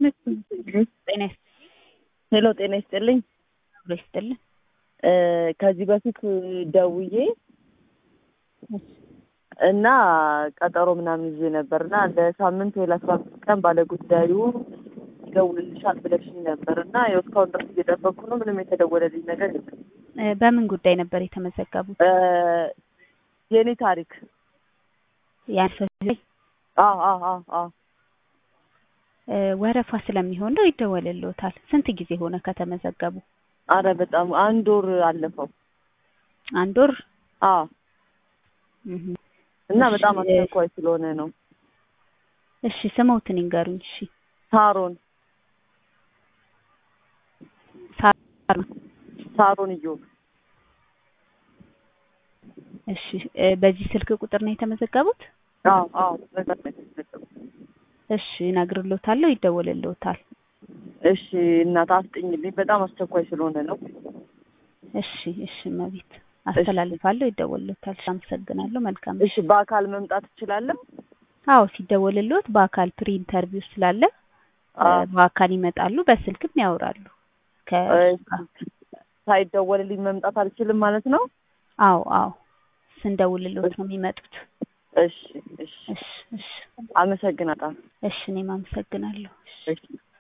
ጤና ሄሎ ጤና ይስጥልኝ። ይስጥልኝ ይስጥልኝ። ከዚህ በፊት ደውዬ እና ቀጠሮ ምናምን ይዤ ነበር እና ለሳምንት ወይ ለአስራ አምስት ቀን ባለጉዳዩ ይደውልልሻል ብለሽኝ ነበር እና ያው እስካሁን ድረስ እየጠበቅኩ ነው። ምንም የተደወለልኝ ነገር የለም። በምን ጉዳይ ነበር የተመዘገቡት? የእኔ ታሪክ ያንሰ አዎ አዎ አዎ አዎ ወረፋ ስለሚሆን ነው ይደወልልዎታል። ስንት ጊዜ ሆነ ከተመዘገቡ? አረ በጣም አንድ ወር አለፈው። አንድ ወር አዎ እህ እና በጣም አስቸኳይ ስለሆነ ነው። እሺ ስሞትን ይንገሩኝ። እሺ ሳሮን ሳር ሳሮን እዮብ እሺ በዚህ ስልክ ቁጥር ነው የተመዘገቡት? አዎ አዎ በጣም ነው የተመዘገቡት። እሺ እነግርልዎታለሁ፣ ይደወልልዎታል። እሺ እናት አስጥኝልኝ፣ በጣም አስቸኳይ ስለሆነ ነው። እሺ እሺ እመቤት አስተላልፋለሁ፣ ይደወልልዎታል። እሺ አመሰግናለሁ። መልካም እሺ በአካል መምጣት እችላለሁ? አዎ ሲደወልልዎት በአካል ፕሪ ኢንተርቪው ስላለ በአካል ይመጣሉ፣ በስልክም ያወራሉ። ከ ሳይደወልልኝ መምጣት አልችልም ማለት ነው? አዎ አዎ ስንደውልልዎት ነው የሚመጡት። እሺ እሺ እሺ እሺ አመሰግናለሁ። እሺ እኔም አመሰግናለሁ። እሺ